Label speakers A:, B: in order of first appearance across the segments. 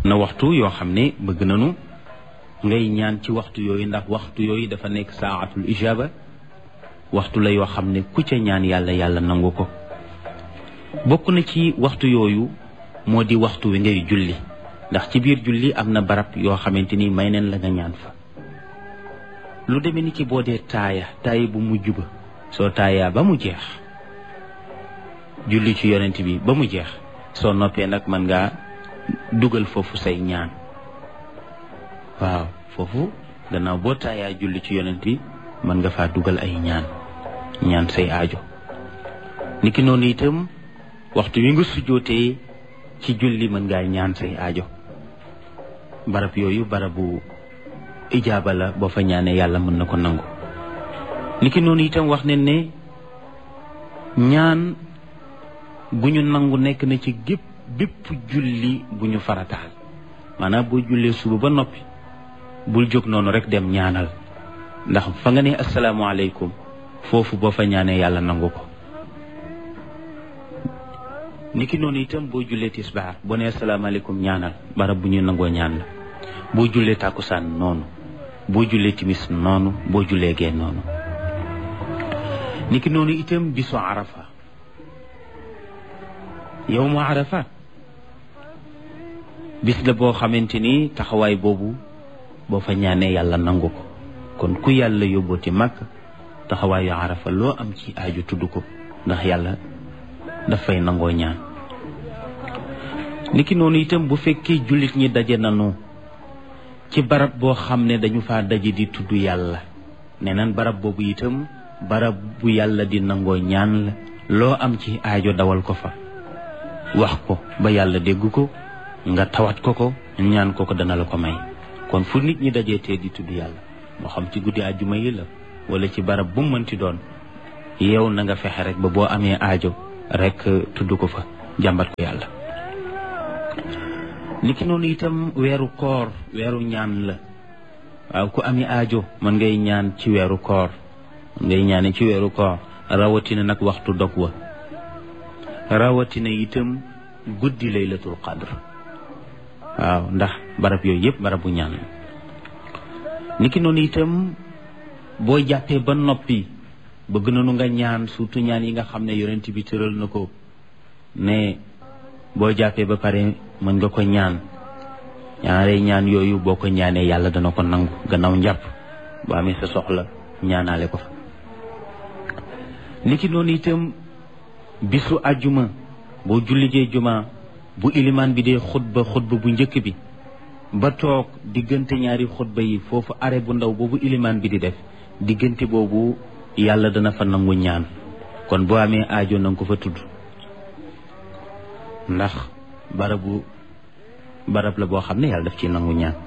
A: na waxtu yoo xam ne bëgg nañu ngay ñaan ci waxtu yooyu ndax waxtu yooyu dafa nekk saatul ijaba waxtu la yoo xam ne ku ca ñaan yàlla yàlla nangu ko bokk na ci waxtu yooyu moo di waxtu wi ngay julli ndax ci biir julli am na barab yoo xamante ni may neen la nga ñaan fa lu demee ni ki boo dee taaya taaya bu mujj ba soo taayaa ba mu jeex julli ci yonent bi ba mu jeex soo noppee nag mën ngaa dugal foofu say ñaan waaw foofu gannaaw boo taayaa julli ci yonent bi mën nga faa dugal ay ñaan ñaan say aajo niki noonu itam waxtu wi nga sujjootee ci julli mën ngaa ñaan say aajo barab yooyu barabu ijaaba la boo fa ñaanee yàlla mën na ko nangu niki noonu itam wax ne ne ñaan gu ñu nangu nekk na ci gépp bépp julli bu ñu farataal maanaam boo jullee suba ba noppi bul jóg noonu rek dem ñaanal ndax fa nga ne asalaamaaleykum foofu boo fa ñaanee yàlla nangu ko niki noonu itam boo jullee tisbaar boo nee asalaamaaleykum ñaanal barab bu ñuy nangoo ñaan la boo jullee tàkkusaan noonu boo jullee timis noonu boo jullee gee noonu niki noonu itam bisu arafa yow mu arafa bis la boo xamante ni taxawaay boobu boo fa ñaanee yàlla nangu ko kon ku yàlla yóbbooti màkk taxawaayu arafa loo am ci aaju tudd ko ndax yàlla dafay nangoo ñaan niki noonu itam bu fekkee jullit ñi daje nanu ci barab boo xam ne dañu faa daje di tudd yàlla nee nan barab boobu itam barab bu yàlla di nangoo ñaan la loo am ci aajo dawal ko fa wax ko ba yàlla dégg ko nga tawat ko ko ñaan ko ko dana la ko may kon fu nit ñi dajee tee di tudd yàlla moo xam ci guddi àjjuma yi la wala ci barab bu mu mënti doon yow na nga fexe rek ba boo amee aajo rek tudd ko fa jàmbat ko yàlla niki noonu itam weeru koor weeru ñaan la waaw ku ami aajo mën ngay ñaan ci weeru koor mën ngay ñaane ci weeru koor rawatina nag waxtu dog wa rawatina itam guddi laylatul qadr waaw ndax barab yooyu yëpp barabu ñaan la niki noonu itam boo jàppee ba noppi bëgg nañu nga ñaan surtout ñaan yi nga xam ne yonent bi tëral na ko ne boo jàppee ba pare mën nga ko ñaan ñaare ñaan yooyu boo ko ñaanee yàlla dana ko nangu gannaaw njàpp boo amee sa soxla ñaanaale ko fa niki noonu itam bisu àjjuma boo jullijee juma bu ilimaan bi dee xutba xutba bu njëkk bi ba toog diggante ñaari xutba yi foofu are bu ndaw boobu ilimaan bi di def diggante boobu yàlla dana fa nangu ñaan kon boo amee aajo nanga ko fa tudd ndax barabu barab la boo xam ne yàlla daf ci nangu ñaan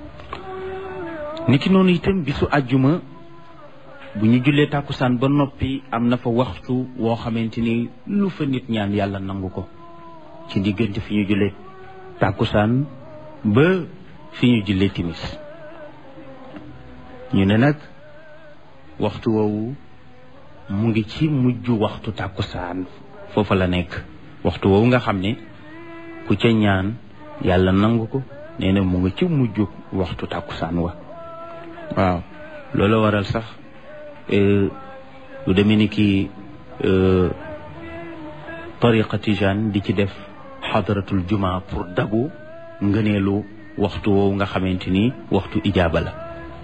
A: niki noonu itam bisu àjjuma bu ñu jullee tàkkusaan ba noppi am na fa waxtu woo xamante ni lu fa nit ñaan yàlla nangu ko ci diggante fi ñu jullee tàkkusaan ba fi ñu jullee timis ñu ne nag waxtu woowu mu ngi ci mujj waxtu tàkkusaan foofa la nekk waxtu woowu nga xam ne ku ca ñaan yàlla nangu ko nee na mu ngi ci mujj waxtu tàkkusaan wa waaw loolu waral sax lu demee ni ki tariqa tijaan di ci def xadaratul juma pour dabu ngëneelu waxtu woowu nga xamante ni waxtu ijaaba la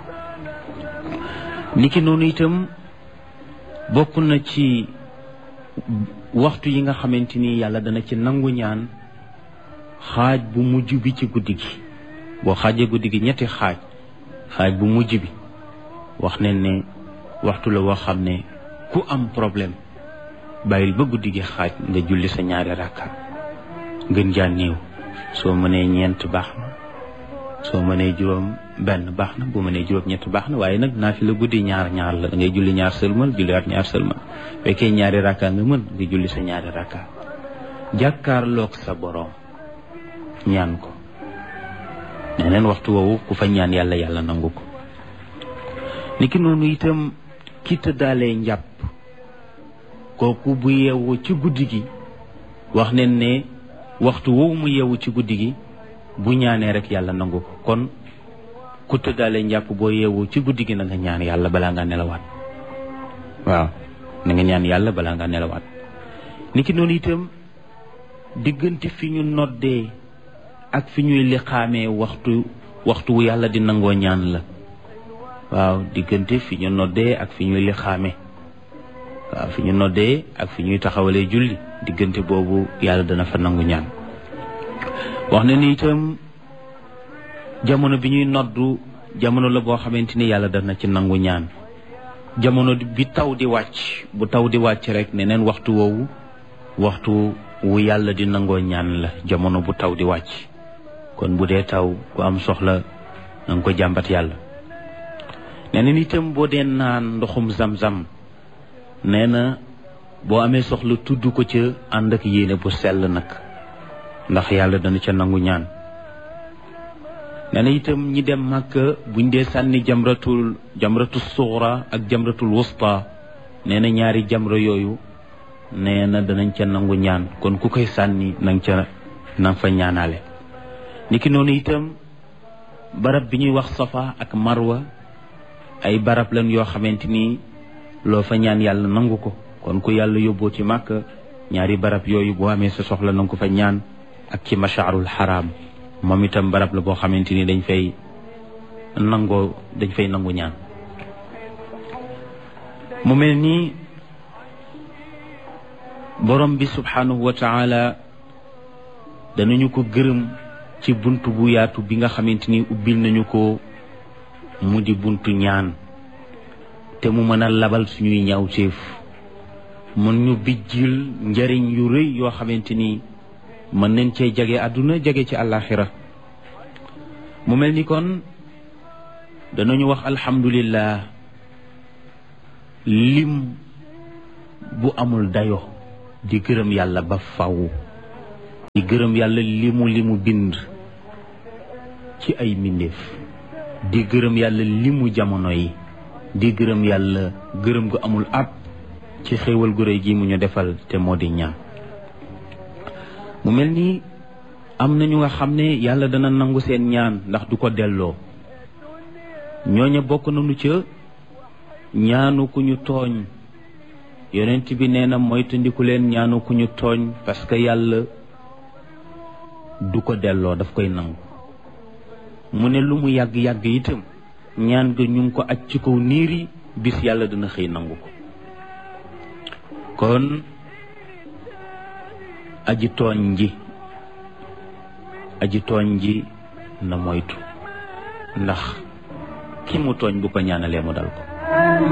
A: niki noonu itam bokk na ci waxtu yi nga xamante ni yàlla dana ci nangu ñaan xaaj bu mujj bi ci guddi gi boo xaajee guddi gi ñetti xaaj xaaj bu mujj bi wax ne ne waxtu la woo xam ne ku am problème bàyyil ba guddi gi xaaj nga julli sa ñaari rakka gën jaa néew soo mënee ñeent baax na soo mënee juróom benn baax na bu mënee juróom ñett baax na waaye nag naa fi la guddi ñaar ñaar la da ngay julli ñaar sëlmal julliwaat ñaar sëlmal fekkee ñaari rakka nga mën nga julli sa ñaari rakka jàkkaarloog sa boroom ñaan ko neneen waxtu woowu ku fa ñaan yàlla yàlla nangu ko niki noonu itam ki tëddaalee njàpp kooku bu yeewu ci guddi gi wax nen ne waxtu woowu mu yeewu ci guddi gi bu ñaanee rek yàlla nangu ko kon ku tëddaale njàpp boo yeewu ci guddi gi na nga ñaan yàlla balaa nga nelawaat waaw na nga ñaan yàlla balaa nga nelawaat niki noonu itam diggante fi ñu noddee ak fi ñuy liqaamee waxtu waxtu wu yàlla di nangoo ñaan la waaw diggante fi ñu noddee ak fi ñuy liqaamee waaw fi ñu noddee ak fi ñuy taxawalee julli diggante boobu yàlla dana fa nangu ñaan wax na ni itam jamono bi ñuy noddu jamono la boo xamante ni yàlla dana ci nangu ñaan jamono bi taw di wàcc bu taw di wàcc rek ne neen waxtu woowu waxtu wu yàlla di nangoo ñaan la jamono bu taw di wàcc kon bu dee taw ku am soxla na nga ko jàmbat yàlla nee na itam boo dee naan ndoxum zam-zam nee na boo amee soxla tudd ko ca ànd ak yéene bu sell nag ndax yàlla dana ca nangu ñaan nee na itam ñi dem màkka buñ dee sànni jamratul jamratul suxra ak jamratul wusta nee na ñaari jamra yooyu nee na danañ ca nangu ñaan kon ku koy sànni nang ca nang fa ñaanaale niki noonu itam barab bi ñuy wax safa ak marwa ay barab lan yoo xamante ni loo fa ñaan yàlla nangu ko kon ku yàlla yóbboo ci màkk ñaari barab yooyu boo amee sa soxla nanga ko fa ñaan ak ci mashaarul xaraam moom itam barab la boo xamante ni dañ fay nangoo dañ fay nangu ñaan mu mel nii borom bi subhanahu wa taala danañu ko gërëm ci bunt bu yaatu bi nga xamante ni ubbil nañu ko mu di buntu ñaan te mu mën a labal suñuy ñaawteef mën ñu bijjil njariñ yu rëy yoo xamante ni mën nañ cee jage àdduna jage ci àllaaxira mu mel ni kon danañu wax alhamdulillah lim bu amul dayo di gërëm yàlla ba faw di gërëm yàlla limu limu bind ci ay mbindeef di gërëm yàlla limu jamono yi di gërëm yàlla gërëm gu amul ab ci xéewal gu réy gi mu ñu defal te moo di ñaan mu mel ni am na ñu nga xam ne yàlla dana nangu seen ñaan ndax du ko delloo ñooña bokk nañu ca ñaanu ku ñu tooñ yonent bi nee na moytandiku leen ñaanu ku ñu tooñ parce que yàlla du ko delloo daf koy nangu mu ne lu mu yàgg-yàgg itam ñaan ga ñu ngi ko aj ci kaw niir yi bis yàlla dina xëy nangu ko kon aji tooñ ji aji tooñ ji na moytu ndax ki mu tooñ bu ko ñaanalee mu dal ko